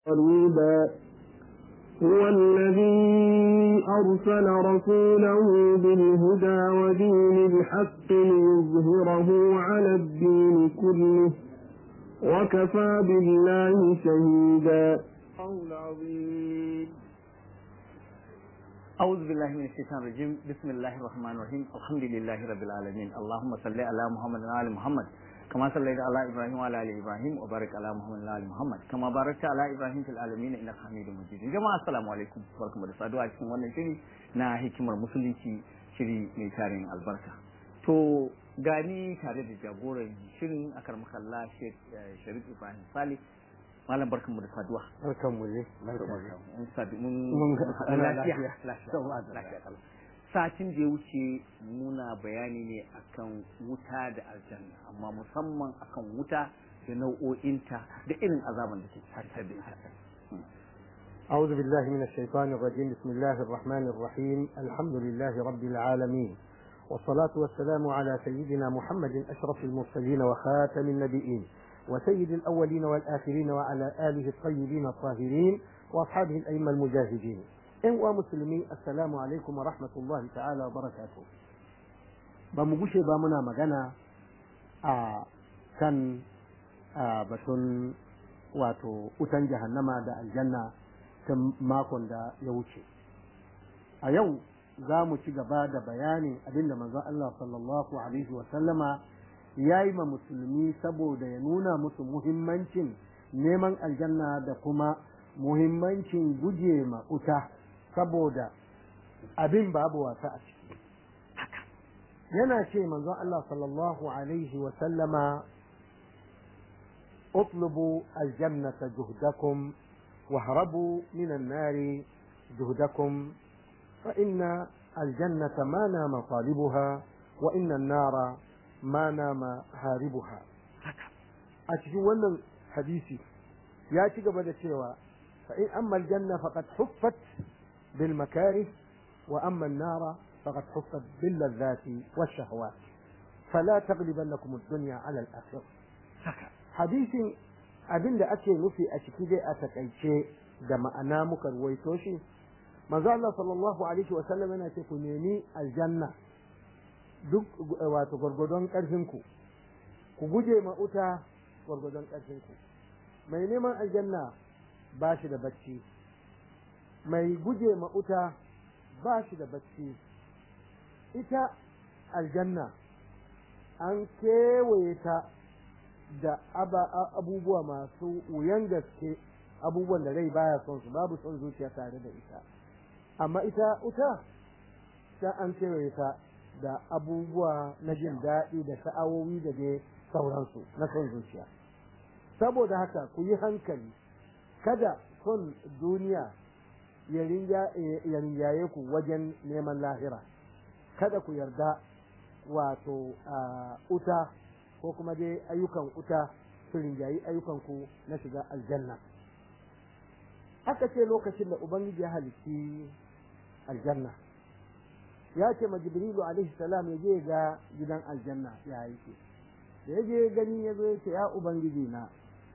قريبا هو الذي أرسل رسوله بالهدى ودين الحق ليظهره على الدين كله وكفى بالله شهيدا العظيم أعوذ بالله من الشيطان الرجيم بسم الله الرحمن الرحيم الحمد لله رب العالمين اللهم صل على محمد وعلى محمد كما صليت على ابراهيم وعلى ال ابراهيم وبارك على محمد وعلى ال محمد كما باركت على ابراهيم في العالمين انك حميد مجيد jama'a assalamu alaikum barkamu da saduwa cikin wannan shiri na hikimar musulunci shiri mai tarin albarka to gani tare da jagoran shirin akar makalla Sheikh Sharif Ibrahim Salih malam barkanmu da saduwa barkanmu ne mun sadu mun Mun ga ana lafiya lafiya. lafiya lafiya satin da ya wuce muna bayani ne akan wuta da aljanna amma musamman akan wuta da nau'o'inta da irin azaban da ke tattar da ita أعوذ بالله من الشيطان الرجيم بسم الله الرحمن الرحيم الحمد لله رب العالمين والصلاة والسلام على سيدنا محمد أشرف المرسلين وخاتم النبيين وسيد الأولين والآخرين وعلى آله الطيبين الطاهرين وأصحابه الأئمة المجاهدين إن ومسلمين السلام عليكم ورحمة الله تعالى وبركاته بمغشي بامنا مغانا آه كان آه بشن واتو أتن جهنم دا الجنة ta makon da ya wuce a yau za mu ci gaba da bayanin abinda manzon Allah sallallahu alaihi wasallama ya yi ma musulmi saboda ya nuna musu muhimmancin neman aljanna da kuma muhimmancin guje ma uta saboda abin babu wasa a ciki yana ce manzon Allah sallallahu alaihi wasallama اطلبوا الجنة جهدكم واهربوا من النار جهدكم فإن الجنة ما نام طالبها وإن النار ما نام هاربها أتجونا حديثي يا تجب cewa فإن أما الجنة فقد حفت بالمكاره وأما النار فقد حفت باللذات والشهوات فلا تغلبنكم الدنيا على الآخرة حديث abin da ake nufi a ciki dai a takaice da ma'ana muka ruwaito shi manzo Allah sallallahu alaihi wa sallam yana ce ku nemi aljanna duk wato gwargwadon karfin ku ku guje ma uta gwargwadon karfin ku mai neman aljanna ba shi da bacci mai guje ma uta ba shi da bacci ita aljanna an kewaye ta da abubuwa masu wuyan gaske abubuwan da rai baya son su babu son zuciya tare da ita amma ita uta ta an kewaye ta da abubuwa na jin daɗi da sha'awowi da dai sauransu na son zuciya saboda haka ku yi hankali kada son duniya ya rinjaye ku wajen neman lahira kada ku yarda wato uta ko kuma dai ayyukan uta su rinjayi ayyukan ku na shiga aljanna aka ce lokacin da ubangiji ya halitti aljanna ya ce ma jibrilu alaihi salam ya je ga gidan aljanna ya yake da ya je gani ya zo ya ce ya ubangiji na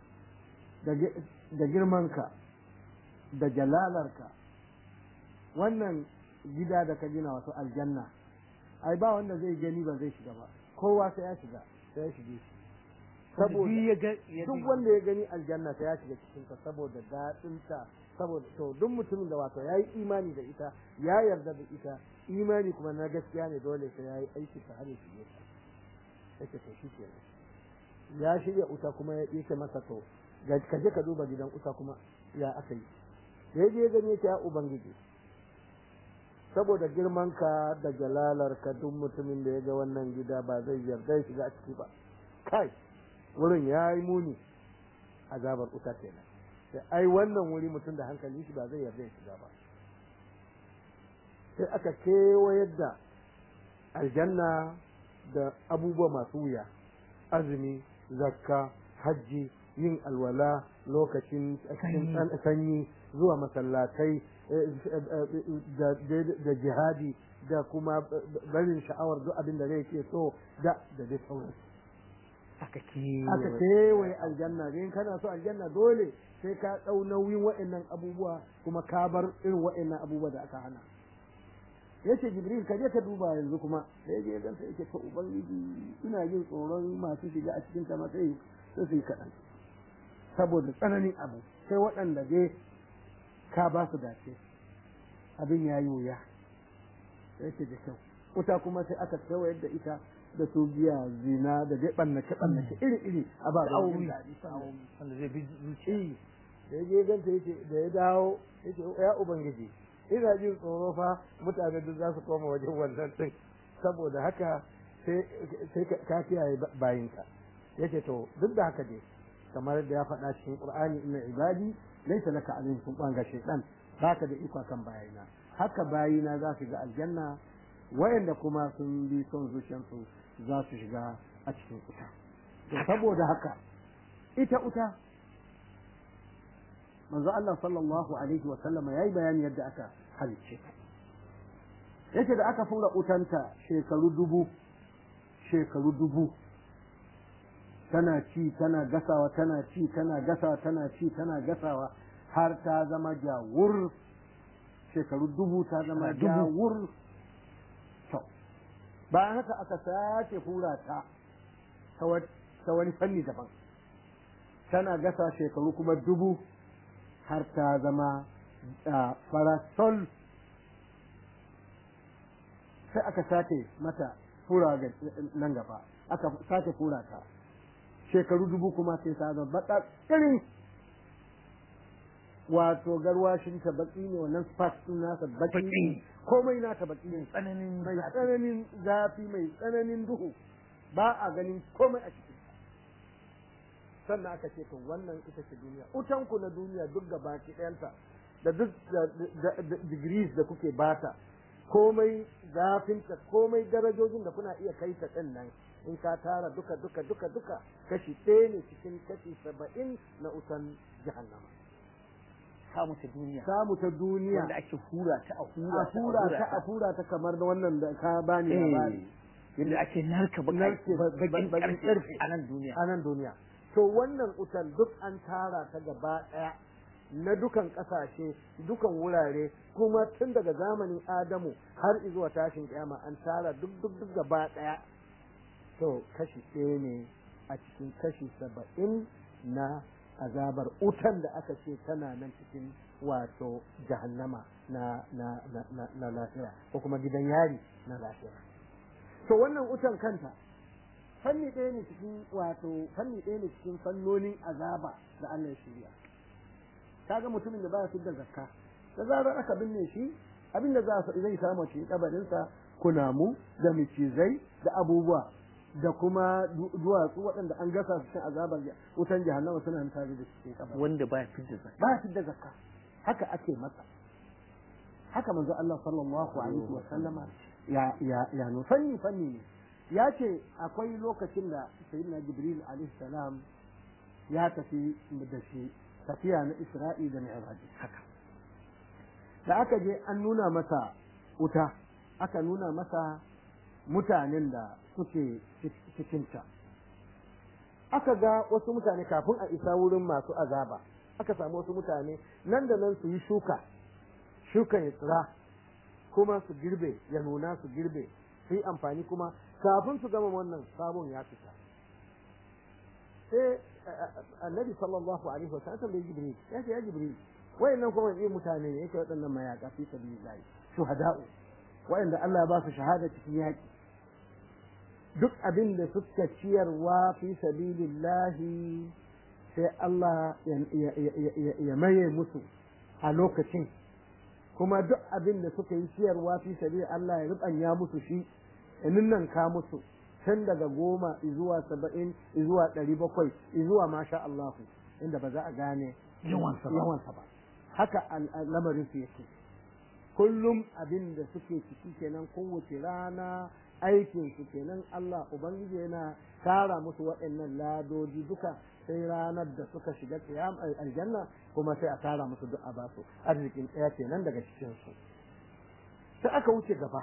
da girmanka da jalalarka wannan gida da ka gina wato aljanna ai ba wanda zai gani ba zai shiga ba kowa sai ya shiga sai ya shige shi saboda duk wanda ya gani aljanna sai ya shiga cikin ta saboda daɗin ta saboda to duk mutumin da wato yayi imani da ita ya yarda da ita imani kuma na gaskiya ne dole sai yayi aiki ta har ya shige ta yake to shi kenan ya shirya uta kuma ya yake masa to ka je ka duba gidan uta kuma ya aka yi da ya je gani ya ubangiji saboda girmanka da jalalarka duk mutumin da ya ga wannan gida ba zai yarda ya shiga a ciki ba kai wurin ya yi muni azabar uta kenan sai ai wannan wuri mutum da hankali shi ba zai yarda ya shiga ba sai aka kewayar da aljanna da abubuwa masu wuya azumi zakka hajji yin alwala lokacin sanyi zuwa masallatai da jihadi da kuma barin sha'awar duk abin da zai ke so da da dai sauran aka ke aka kewaye aljanna in kana so aljanna dole sai ka ɗau nauyin wa'annan abubuwa kuma ka bar irin wa'annan abubuwa da aka hana yace jibril ka je ka duba yanzu kuma da yaje ya ganta yake ta ubangiji ina jin tsoron masu shiga a cikin ta ma sai sai su yi kaɗan saboda tsananin abu sai waɗanda dai ka ba su dace abin ya yi wuya yake da kyau wuta kuma sai aka tsawayar da ita da su biya zina da dai ɓannace ɓannace iri iri a ba da jin daɗi wanda zai bi zuciya da ya je ganta yace da ya dawo yace ya ubangiji ina jin tsoro fa mutane duk za su koma wajen wannan din saboda haka sai sai ka kiyaye bayinka yace to duk da haka dai kamar da ya faɗa cikin Qur'ani inna ibadi laysa laka alaihim sultan ga shaytan baka da iko kan bayina haka bayina za su ga aljanna wayanda kuma sun bi son zuciyarsu za su shiga a cikin wuta to saboda haka ita wuta manzo Allah sallallahu alaihi wa sallama yayi bayani yadda aka halicce ta yace da aka fura utanta shekaru dubu shekaru dubu tana ci tana gasawa tana ci tana gasawa tana ci tana gasawa har ta zama jawur shekaru dubu ta zama jawur to bayan haka aka sace hura ta ta wani fanni daban tana gasa shekaru kuma dubu har ta zama farasol sai aka sace mata fura nan gaba aka sace fura ta shekaru dubu kuma sai ta zama baka irin wato garwashin ta baki ne wannan spark din nasa baki ne komai nata baki ne tsananin mai tsananin zafi mai tsananin duhu ba a ganin komai a cikin sannan aka ce to wannan ita ce duniya utan ku na duniya duk gaba ki ɗayanta da duk degrees da kuke bata komai zafinta komai darajojin da kuna iya kai ta ɗin nan in ka tara duka duka duka duka kashi ɗaya ne cikin kashi saba'in na utan jahannama samu ta duniya samu ta duniya wanda ake hura ta a hura a hura ta a hura ta kamar da wannan da ka bani labari yadda ake narka Narke bakin bakin karfe karfe. a nan duniya a nan duniya to wannan utan duk an tara ta gaba ɗaya na dukan ƙasashe dukan wurare kuma tun daga zamanin adamu har zuwa tashin kiyama an tara duk duk duk gaba ɗaya to kashi ɗaya ne a cikin kashi saba'in na azabar utan da aka ce tana nan cikin wato jahannama na na na na, na lafiya ko kuma gidan yari na lafiya to wannan utan kanta fanni ɗaya ne cikin wato fanni ɗaya ne cikin fannonin azaba da Allah ya shirya kaga mutumin da baya da zakka da zarar aka binne shi abin da za zai samu cikin kabarinsa kunamu da micizai da abubuwa da kuma duwatsu waɗanda an gasa su cikin azabar wutan jahannama suna nan tare da cikin kabarin wanda baya fidda zakka ba da zakka haka ake masa haka manzo Allah sallallahu alaihi wa sallama ya ya ya no fanni fanni ne ya ce akwai lokacin da sayyidina jibril alaihi salam ya tafi da shi tafiya na isra'i da mi'raj haka da aka je an nuna masa wuta aka nuna masa mutanen da suke cikinta aka ga wasu mutane kafin a isa wurin masu azaba aka samu wasu mutane nan da nan su yi shuka shukan ya tsira kuma su girbe ya nuna su girbe su yi amfani kuma kafin su gama wannan sabon ya fita sai annabi sallallahu alaihi wa sallam bai jibril ya ce ya jibril wayannan kuma ne mutane ne yake waɗannan mayaka fi sabilillah shuhada'u wayanda Allah ya ba su shahada cikin yaki duk abin da suka ciyarwa fi sabilillahi sai Allah ya maye musu a lokacin kuma duk abin da suka yi ciyarwa fi sabi Allah ya rubanya musu shi nan ka musu tun daga goma zuwa saba'in zuwa ɗari bakwai zuwa masha Allah inda ba za a gane yawansa ba yawansa ba haka lamarin su yake kullum abin da suke ciki kenan kowace rana aikin su kenan Allah ubangiji yana tara musu waɗannan ladoji duka sai ranar da suka shiga qiyam aljanna kuma sai a tara musu duk a basu arzikin ɗaya kenan daga cikin su sai aka wuce gaba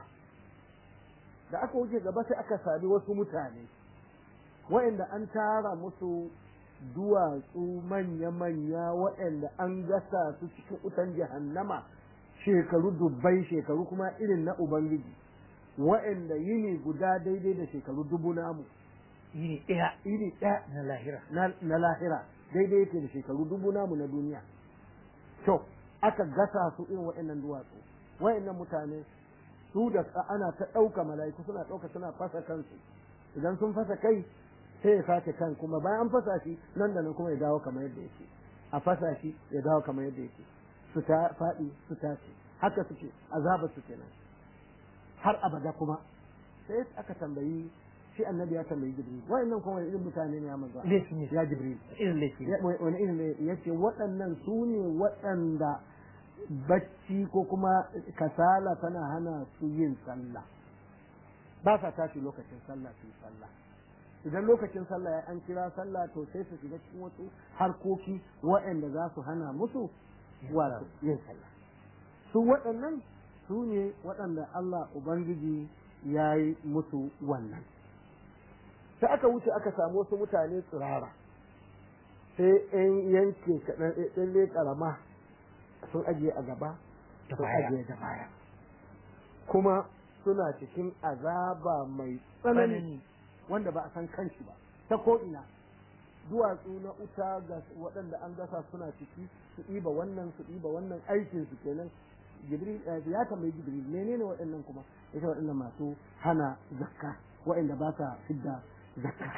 da aka wuce gaba sai aka sami wasu mutane waɗanda an tara musu duwatsu manya-manya waɗanda an gasa su cikin wutan jahannama shekaru dubbai shekaru kuma irin na ubangiji waɗanda yini guda daidai da shekaru dubu namu yini ɗaya iri ɗaya na lahira na, na lahira daidai yake da shekaru dubu namu na duniya to aka gasa su irin waɗannan duwatsu waɗannan mutane su da ana ta ɗauka mala'iku suna ɗauka suna fasa kansu idan sun fasa kai sai ya sake kan kuma bayan an fasa shi nan da nan kuma ya dawo kamar yadda yake a fasa shi ya dawo kamar yadda yake su ta faɗi su tashi haka suke azaba su kenan har abada kuma sai aka tambayi shi annabi ya tambayi jibril wa'annan kuma wani irin mutane ne ya manzo laifi ne ya jibril irin laifi ne Ya- wani irin ne yace waɗannan su ne waɗanda bacci ko kuma kasala tana hana su yin sallah ba sa tashi lokacin sallah su yi sallah idan lokacin sallah ya an kira sallah to sai su shiga cikin wasu harkoki waɗanda za su hana musu wato yin sallah su waɗannan su ne waɗanda Allah Ubangiji ya yi musu wannan sai aka wuce aka samu wasu mutane tsirara sai ‘yan yanke kaɗan ɗan ƙarama sun ajiye a gaba Da sun baya. ajiye da baya kuma suna cikin azaba mai tsanani tsanani wanda ba a san kanshi ba ta ko'ina duwatsu na uta ga waɗanda an gasa suna ciki su ɗiba wannan su ɗiba wannan aikin su kenan jibril eh, ya tambayi jibril menene waɗannan kuma ita waɗannan masu hana zakka waɗanda ba sa fidda zakka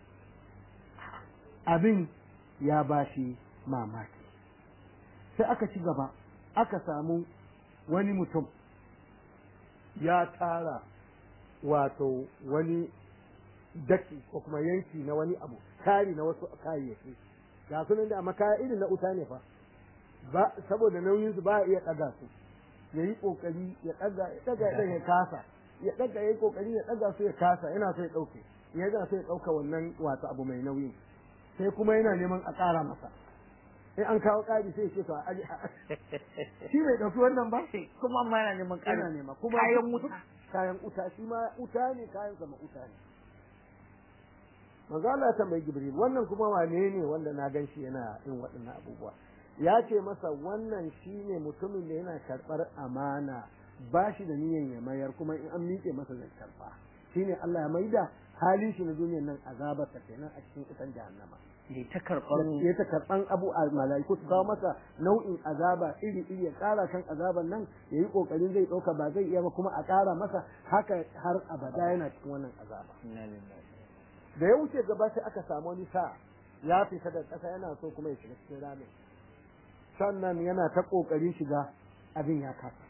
abin ya bashi mamaki sai aka ci gaba aka samu wani mutum ya tara wato wani daki ko kuma yanki na wani abu tari na wasu kayayyaki ga sunan da amma kaya irin na uta ne fa ba saboda nauyin su ba a iya daga su ya yi kokari ya daga ya daga ya daga ya kasa ya daga ya yi kokari ya daga su ya kasa yana so ya dauke ya yana so ya dauka wannan wato abu mai nauyin sai kuma yana neman a ƙara masa in an kawo ƙari sai ya ce to a aje shi bai dauki wannan ba kuma amma yana neman yana ƙarin nema kuma kayan duk- wuta kayan uta shi ma uta ne kayan sama uta ne manzo Allah ya tambayi Jibril wannan kuma wane ne wanda na gan shi yana yin waɗannan abubuwa ya ce masa wannan shine mutumin da yana karɓar amana ba shi da niyyar ya mayar kuma in an miƙe masa zai karɓa shine Allah ya maida halin shi na duniyar nan azabar ta kenan a cikin kusan jahannama ya ta karɓar ya ta karɓan abu a mala'iku su kawo masa nau'in azaba iri iri ya ƙara kan azaban nan ya yi ƙoƙarin zai ɗauka ba zai iya ba kuma a ƙara masa haka har abada yana cikin wannan azaba Inna lillahi. da ya wuce gaba sai aka samu wani sa ya fita da ƙasa yana so kuma ya shiga cikin ramin sannan yana ta ƙoƙarin shiga abin ya kasa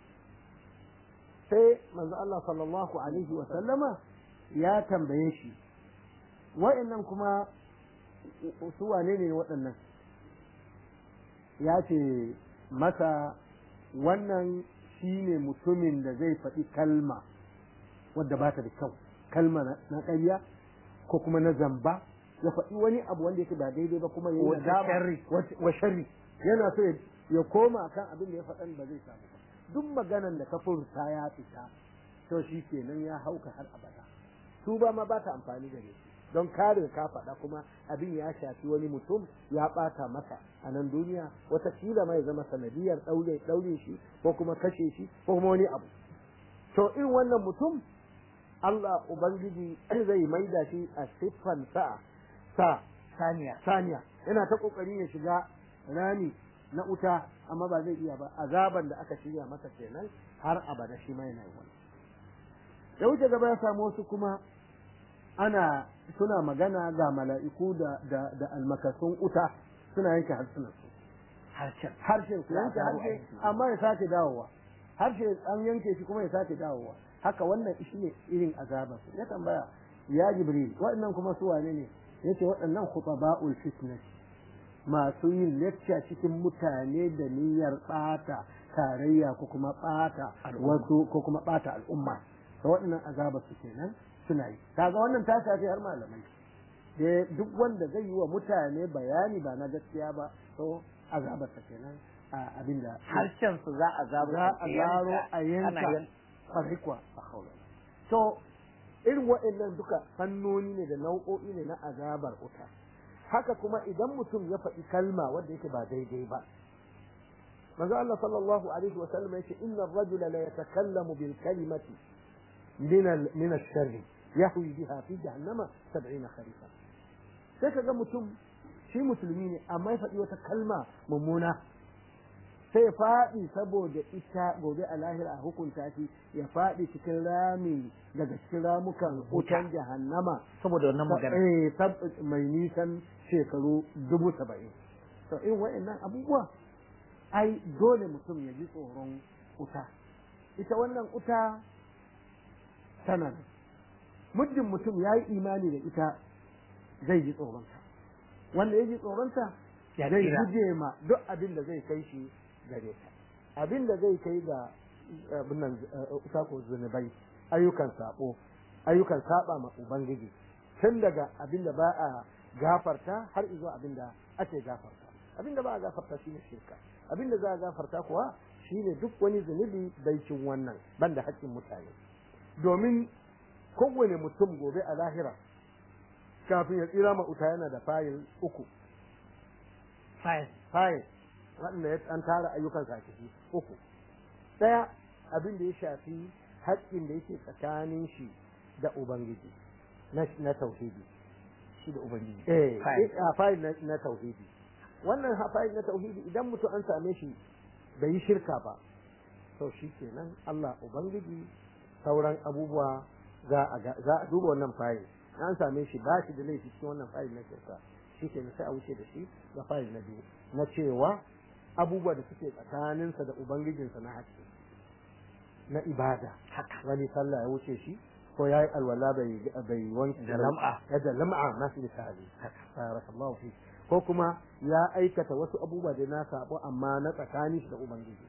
sai manzo Allah sallallahu alaihi wa sallama ya tambaye shi wa'annan kuma su wane ne waɗannan ya ce masa wannan shi ne mutumin da zai faɗi kalma wadda ba ta da kyau kalma na na ƙarya ko kuma na zamba ya faɗi wani abu wanda yake ba daidai ba kuma ya yi Wata nadama sharri. wat- wa sharri yana so ya- ya koma kan abin da ya faɗan ba zai samu ba duk maganan da ka furta ya fita to shi kenan ya hauka har abada su ba ma ba ta amfani da shi don kare ka faɗa kuma abin ya shafi wani mutum ya ɓata masa a nan duniya watakila mai zama sanadiyar ɗaure ɗaure shi ko kuma kashe shi ko kuma wani abu to in wannan mutum Allah Ubangiji zai maida shi a siffan sa sa saniya saniya yana ta kokarin ya shiga rami na wuta amma ba zai iya ba azaban da aka shirya masa kenan har abada shi ma yana yi wani da wuce gaba ya samu wasu kuma ana suna magana ga mala'iku da da da almakasun wuta suna yanke harsunan su harshen harshen su yanke Ya dawo harshe aiki. amma ya sake dawowa harshe an yanke shi kuma ya sake dawowa haka wannan shi ne irin azaban su ya tambaya ya jibril waɗannan kuma su wane ne yace waɗannan khutaba'ul fitnah masu yin lecture cikin mutane da niyyar ɓata tarayya ko kuma ɓata Al'umma. wasu ko kuma ɓata al'umma da waɗannan azaba su kenan suna yi kaga wannan ta shafi har malamai da duk wanda zai yi wa mutane bayani ba na gaskiya ba to azabarsa kenan a abin da harshen su za a zabo za a zaro a yanka kwarai kuwa a haula to irin waɗannan duka fannoni ne da nau'o'i ne na azabar wuta haka kuma idan mutum ya faɗi kalma wanda yake ba daidai ba manzo Allah sallallahu alaihi wa sallam yace inna ar-rajula la yatakallamu bil kalimati min al min ash-sharr yahwi biha fi jahannama 70 kharifa sai kaga mutum shi musulmi ne amma ya faɗi wata kalma mummuna sai faɗi saboda ita gobe a lahira a hukunta shi ya faɗi cikin rami daga cikin ramukan wutan jahannama saboda wannan magana eh sab- mai nisan shekaru dubu saba'in to in wa'annan abubuwa ai dole mutum ya ji tsoron wuta ita wannan wuta tana nan muddin mutum ya yi imani da ita zai ji tsoronta wanda ya ji tsoronta Ya zai tsira. guje ma duk abin da zai kai shi gare ta abin da zai kai ga abin nan sako zunubai ayyukan sabo ayyukan saba ma ubangiji tun daga abin da ba a gafarta har izuwa abin da ake gafarta abin da ba a gafarta shine shirka abin da za a gafarta kuwa shine duk wani zunubi baicin wannan banda haƙƙin mutane domin kowane mutum gobe a lahira kafin ya tsira ma uta yana da fayil uku fayil fayil waɗanda ya an tara ayyukan sa ciki uku ɗaya abin da ya shafi haƙƙin da yake tsakanin shi da ubangiji na na tauhidi shi da ubangiji eh Fayil. a fayil na, na tauhidi wannan ha- fayil na tauhidi idan mutum an same shi bai yi shirka ba to shi kenan Allah ubangiji sauran abubuwa za a ga- za a duba wannan fayil an same shi ba shi da laifi cikin wannan fayil na shirka shi kenan sai a wuce da shi ga fayil na biyu na cewa abubuwa da suke tsakaninsa da ubangijinsa na haƙƙi na ibada haka wani sallah ya wuce shi ko ya yi alwala bai bai wanke Da lam'a. ya da lam'a na fi misali barakallahu fi ko kuma ya aikata wasu abubuwa da na sabo amma na tsakanin shi da ubangiji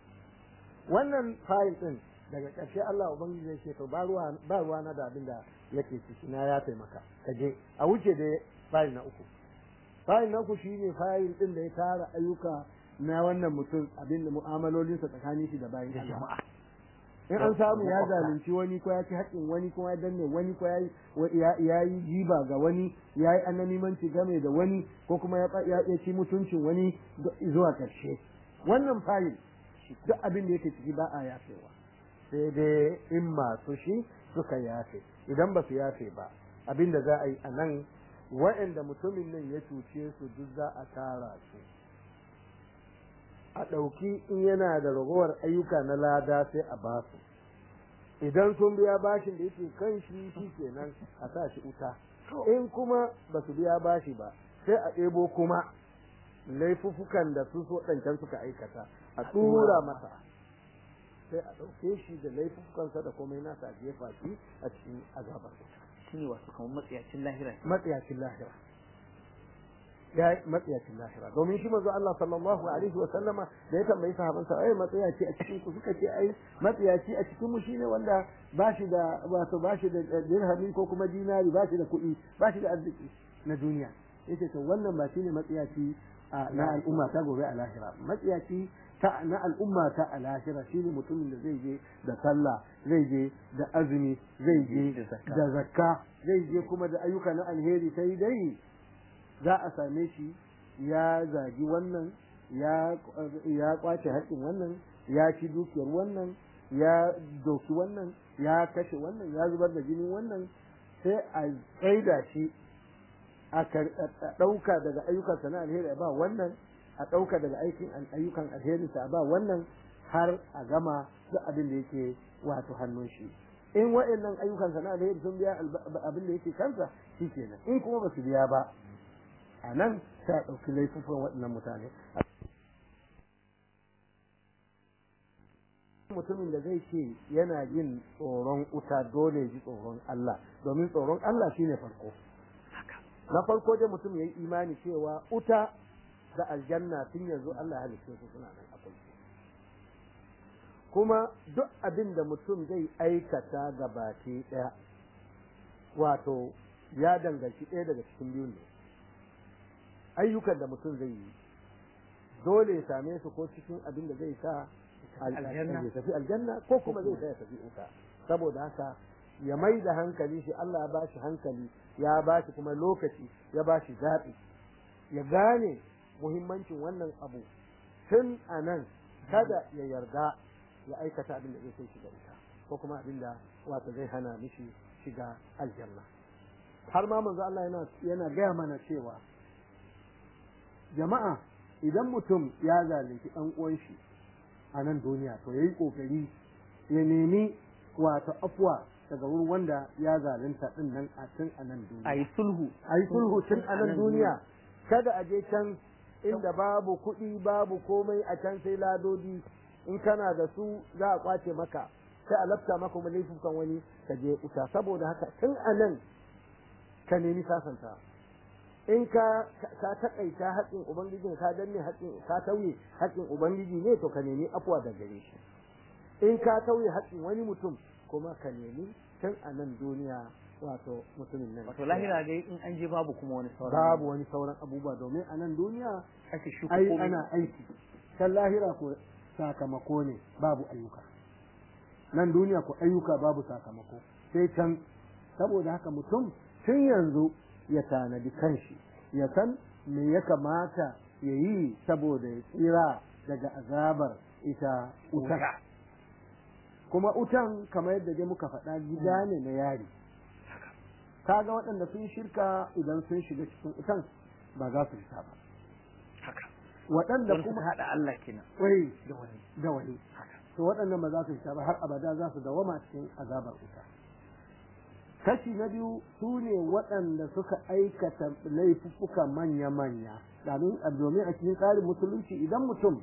wannan fayil din daga ƙarshe Allah ubangiji zai ce to ba ruwa ba ruwa na da abin da yake ciki na ya taimaka ka je a wuce da fayil na uku fayil na uku shine fayil din da ya tara ayyuka na wannan mutum abin da mu'amalolinsa tsakanin shi da bayan da Allah jama'a in an samu ya Makwabta. zalunci wani ko ya ci haƙƙin wani ko ya danne wani ko ya yi- wa- ya ya yi jiba ga wani ya yi ananimanci game da wani ko kuma ya ya ya ci mutuncin wani do- zuwa ƙarshe wannan fayil duk abin da yake ciki ba a yafewa sai dai in masu shi suka yafe idan ba su yafe ba abin da za a yi a nan wa'anda mutumin nan ya cuce su duk za a tara su a ɗauki in yana da ragowar ayyuka na lada sai a ba su idan sun biya bashin da yake kan shi shi kenan a sa shi wuta in kuma ba su biya bashi ba sai a ɗebo kuma laifuffukan da su so ɗancan suka aikata a tura masa sai a ɗauke shi da laifuffukansa da komai nasa a jefa shi a cikin azabar wuta shine wasu kamar matsiyacin lahira matsiyacin lahira ya yi matsiyacin lahira domin shi manzo Allah sallallahu alaihi wa sallama da ya tambayi sahaban sa ai matsiyaci a cikin ku suka ce ai matsiyaci a cikin mu shine wanda ba shi da wato ba shi da dirhami ko kuma dinari ba shi da kuɗi ba shi da arziki na duniya yace to wannan ba shine matsiyaci a- na al'umma ta gobe a lahira matsiyaci ta na al'umma ta a lahira shine mutumin da zai je da sallah zai je da azumi zai je Da zakka. da zakka zai je kuma da ayyuka na alheri sai dai za a same shi ya zagi wannan ya ya kwace haƙƙin wannan ya ci dukiyar wannan ya doki wannan ya kashe wannan ya zubar da jinin wannan sai a tsaida shi a kar- a ɗauka daga ayyukan na alheri a ba wannan a ɗauka daga aikin ayyukan alheri a ba wannan har a gama duk abin da yake wato hannun shi in wa'annan ayyukan na alheri sun biya alba- abin da yake kansa shi kenan in kuma ba su biya ba a nan sai a ɗauki laifufan waɗannan mutane mutumin da zai ce yana jin tsoron wuta dole ya ji tsoron Allah domin tsoron Allah shine farko na farko dai mutum ya yi imani cewa wuta da aljanna tun yanzu Allah ya halitta su suna nan akwai kuma duk abin da mutum zai aikata gabaki ɗaya wato ya danganci ɗaya daga cikin biyu ne ayyukan da mutum zai yi dole ya same su ko cikin abin da zai sa al- Aljanna. ya tafi aljanna ko kuma zai sa ya tafi wuta saboda haka ya mai da hankali shi Allah ya ba shi hankali ya ba shi kuma lokaci ya ba shi zaɓi ya gane muhimmancin wannan abu tun a nan kada ya yarda ya aikata abin da zai kai shiga ita ko kuma abin da wato zai hana mishi shiga aljanna har ma manzo Allah yana yana gaya mana cewa jama'a idan mutum ya zalunci ɗan uwan shi a nan duniya to yayi kokari ya nemi wato afwa daga wurin wanda ya zalunta din nan a tun a nan duniya a yi sulhu a yi sulhu tun a nan duniya kada a je can inda babu kuɗi babu komai a can sai ladodi in kana da su za a kwace maka sai a lafta maka kuma laifukan wani ka je wuta saboda haka tun a nan ka nemi sasanta in ka ka takaita haƙƙin ubangiji ka danne haƙƙin ka tauye haƙƙin ubangiji ne to ka nemi afuwa da gare shi in ka tauye haƙƙin wani mutum kuma ka nemi tun a nan duniya wato mutumin nan wato lahira dai in an je babu kuma wani sauran babu wani sauran abubuwa domin a nan duniya ake shuka ai komai ana aiki kan lahira ko sakamako ne babu ayyuka nan duniya ko ayyuka babu sakamako sai can saboda haka mutum tun yanzu ya tanadi kanshi ya san me ya kamata ya yi saboda ya tsira daga azabar ita wutar Wuta. kuma utan kamar yadda dai muka faɗa gida ne na yari kaga waɗanda sun shirka idan sun shiga cikin utan ba za su fita ba haka waɗanda wani kuma suka haɗa Allah kenan wai da wani da wani haka to waɗannan ba za su fita ba har abada za su dawama cikin azabar wuta kashi na biyu su ne waɗanda suka aikata laifuffuka manya-manya domin domin a cikin tsarin musulunci idan mutum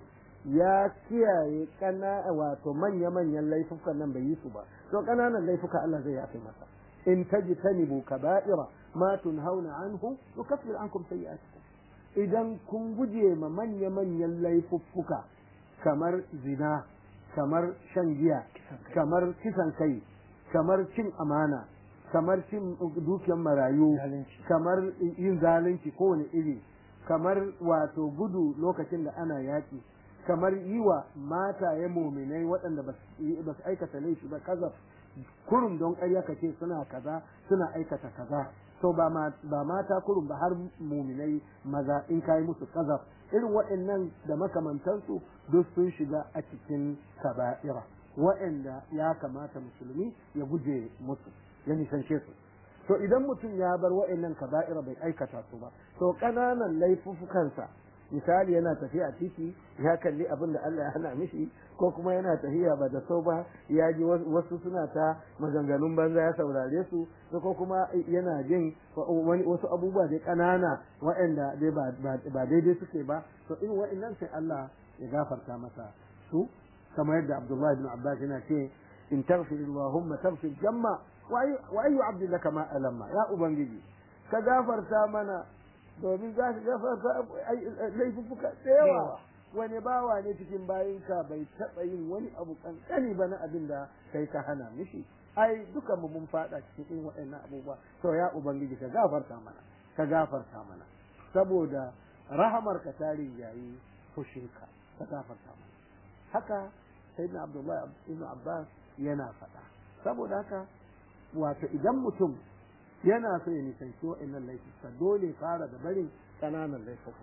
ya kiyaye kana wato manya-manyan laifukan nan bai yi su ba to ƙananan laifuka Allah zai yafe masa in tajtanibu kaba'ira ma tunhauna anhu nukaffir ankum sayyi'atikum idan kun guje ma manya-manyan laifuffuka kamar zina kamar shan giya kamar kisan kai kamar cin amana kamar cin dukiyar marayu Zalunci. kamar yin zalunci kowane iri kamar wato gudu lokacin da ana yaƙi kamar yi wa mataye muminai waɗanda ba su yi- ba su aikata laifi ba kaza kurum don ƙarya ka ce suna kaza suna aikata kaza to ba ma- ba mata kurum ba har muminai maza in kai musu kaza irin waɗannan da makamantansu duk sun shiga a cikin kaba'ira waɗanda ya kamata musulmi ya guje musu ya nisance su to idan mutum ya bar waɗannan kaba'ira bai aikata su ba to ƙananan laifuffukansa misali yana tafiya a titi ya kalli abin da Allah ya hana mishi ko kuma yana tafiya ba da so ba ya ji wasu suna ta maganganun banza ya saurare su ko kuma yana jin wani wasu abubuwa dai ƙanana waɗanda dai ba ba daidai suke ba to in waɗannan sai Allah ya gafarta masa su kamar yadda Abdullahi bin Abbas yana ce in taghfir Allahumma taghfir jamma wa ayyu abdi laka ma alamma ya ubangiji ka gafarta mana domin za ka gafarta laifuffuka da yawa wani bawa ne cikin bayinka bai taɓa yin wani abu kankani ba na abin da kai ka hana mishi ai duka mu mun fada cikin irin waɗannan abubuwa to ya ubangiji ka gafarta mana ka gafarta mana saboda rahamar ka ta yayi fushinka ka gafarta mana haka sayyidina abdullahi ibn abbas yana faɗa saboda haka wato idan mutum yana so ya nisanci wa'annan laifuka dole fara da barin ƙananan laifuka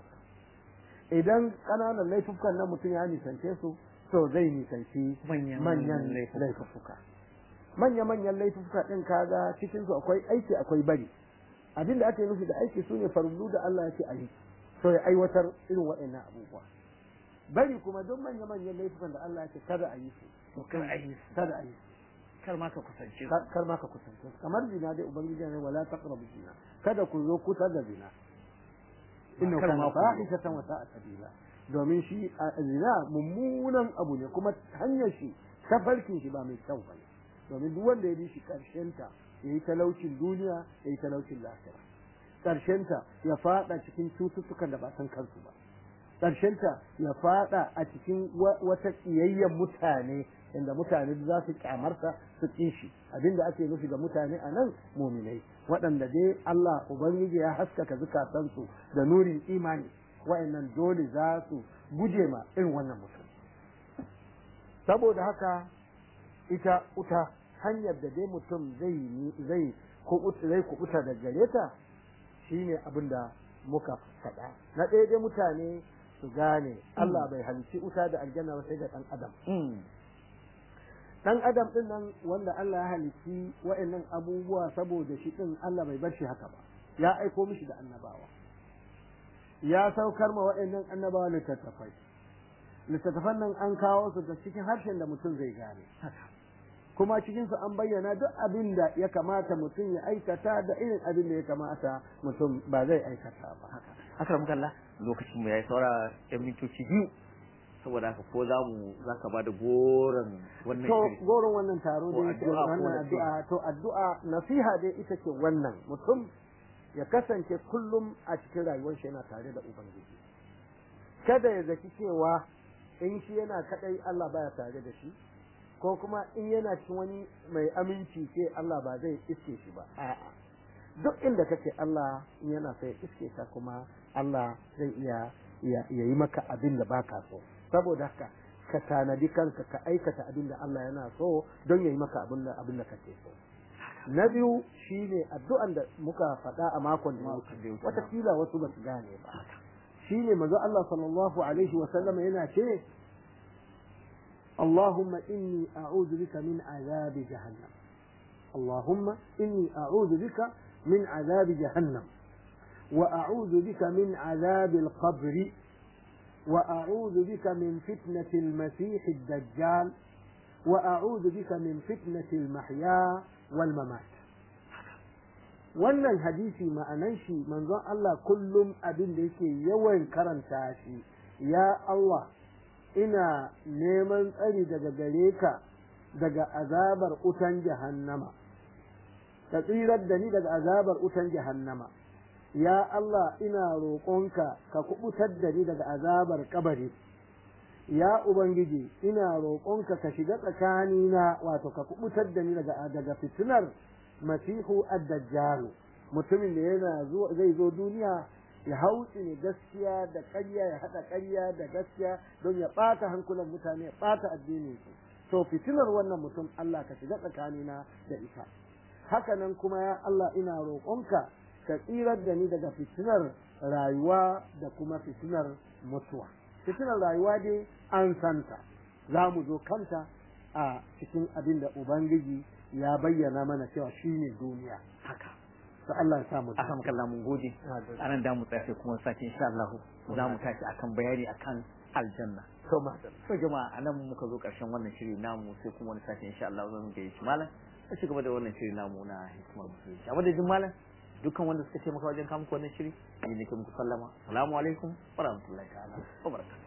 idan ƙananan laifukan nan mutum ya nisance su to zai nisanci manyan laifuka manya-manyan laifuka ɗin kaga cikin su akwai aiki akwai bari abinda ake nufi da aiki su ne farullu da Allah ya ce a yi to ya aiwatar irin wa'annan abubuwa bari kuma duk manya-manyan laifukan da Allah ya ce kada a yi su to kar a yi su kada a yi su kar ma ka kusance su kar ma ka kusance su kamar zina dai ubangiji ne wala taqrabu zina kada ku zo kusa da zina inna kar kana ma ku zo. fahishatan wa sa'a sabila domin shi a zina mummunan abu ne kuma hanyar shi tafarkin shi ba mai kyau bane domin duk wanda ya bi shi karshen ta yayi talaucin duniya yayi talaucin lahira karshen ta ya fada cikin cututtukan da ba san kansu ba karshen ta ya fada a cikin wa- wata kiyayyen mutane inda mutane za su kyamarsa su ƙi shi abinda ake nufi ga mutane a nan muminai waɗanda dai Allah Ubangiji ya haskaka zukatansu da nurin imani wa'annan dole za su guje ma irin wannan mutum saboda haka ita uta hanyar da dai mutum zai zai kubuta zai kubuta da gare ta shine abin da muka faɗa na ɗaya dai mutane su gane Allah bai halicci wuta da aljanna ba sai ga ɗan adam dan adam din nan wanda Allah ya halitti wa'annan abubuwa saboda shi din Allah bai bar shi haka ba ya aiko mishi da annabawa ya saukar ma wa'annan annabawa littattafai littattafan nan an kawo su da cikin harshen da mutum zai gane kuma cikin su an bayyana duk abin da ya kamata mutum ya aikata da irin abin da ya kamata mutum ba zai aikata ba haka haka muka Allah lokacin mu yayi saura yan mintoci biyu saboda haka ko za mu za ka ba da goron wannan to shiri goron wannan taro Ko da addu'a ko wannan nasiha. addu'a to addu'a nasiha dai ita ce wannan mutum ya kasance kullum a cikin rayuwar shi yana tare da ubangiji kada ya zaki cewa in shi yana kadai Allah baya tare da shi ko kuma in yana cikin wani mai aminci ce Allah ba zai iske shi ba a'a duk inda kake Allah in yana sai iske ka kuma Allah zai iya iya iya yi maka abin da baka so saboda haka ka tanadi kanka ka aikata abin da Allah yana so don ya yi maka abin da abin da kake so na biyu shine addu'an da muka faɗa a makon da ya Makon da ya wuce wuce, watakila wasu ba su gane ba shine manzo Allah sallallahu alaihi wa sallam yana ce اللهم إني أعوذ بك من عذاب جهنم اللهم إني أعوذ بك من عذاب جهنم وأعوذ بك من عذاب القبر وأعوذ بك من فتنة المسيح الدجال وأعوذ بك من فتنة المحيا والممات wannan hadisi ma'anan shi manzon Allah kullum abin da yake yawan karanta shi ya Allah ina neman tsari daga gare ka daga azabar utan jahannama ka tsirar da ni daga azabar utan jahannama ya Allah ina roƙonka ka kubutar da ni daga azabar kabari ya ubangiji ina roƙonka ka shiga tsakanina wato ka kubutar da ni daga daga fitinar masihu ad-dajjal mutumin da yana zuwa zai zo duniya ya hauci ne gaskiya da ƙarya ya haɗa ƙarya da gaskiya don ya ɓata hankulan mutane ya ɓata addinin su to fitinar wannan mutum Allah ka shiga tsakanina da ita haka nan kuma ya Allah ina roƙonka ka tsirar da ni daga fitinar rayuwa da kuma fitinar mutuwa fitinar rayuwa dai an santa za mu zo kanta a cikin abin da ubangiji ya bayyana mana cewa shine duniya haka to Allah ya samu aka muka Allah mun gode anan da mu tsaya sai kuma sake insha Allah za mu tashi akan bayani akan aljanna to madam to jama'a anan muka zo karshen wannan shiri namu sai kuma wani sake insha Allah zan ga shi malam a ci gaba da wannan shiri namu na hikimar musulunci a madadin malam dukkan wanda suka ce maka wajen kamuku wannan shiri ni nake muku sallama assalamu alaikum wa rahmatullahi ta'ala wa barakatuh